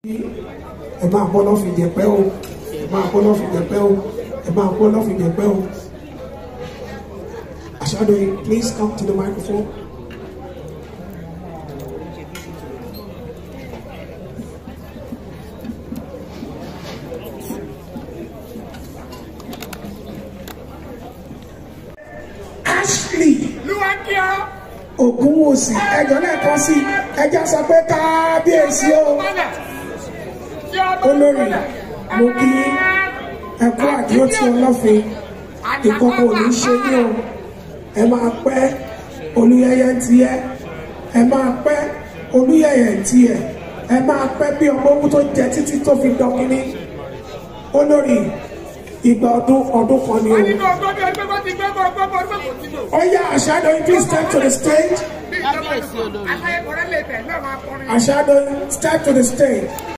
ẹ máa bọ́ lọ́fìn jẹ̀pẹ́ o ẹ máa bọ́ lọ́fìn jẹ̀pẹ́ o ẹ máa bọ́ lọ́fìn jẹ̀pẹ́ o. Ashadoye, please come to the microphone. Ashley Lúwákíá. Ògúnwòsì ẹjọ́ lẹ́ẹ̀kan sí ẹjọ́ sọ pé kábíyèsí o olórí mo kí ẹkú àdúró tí ọlọ́fin ìkọ̀kọ̀ ò ní ṣe ní o ẹ máa pẹ́ olúyẹyẹ ń tiẹ́ ẹ máa pẹ́ olúyẹyẹ ń tiẹ̀ ẹ máa pẹ́ bí ọmọ owó tó jẹ títí tó fi dọ́kínní olórí ìgbà ọdún ọdún kan ni o. Wọ́n ní kí ọgbọ́n bí ẹgbẹ́ bá ti gbẹ́ bọ́ ọgbọ́n bọ́ ọdún kò tí lò. Oya Ashadoye, please step to the stage. Bí ìjọba aláyẹ̀kọ̀rẹ́ lè tẹ̀ náà máa kọrin. Ashadoye, step to the stage.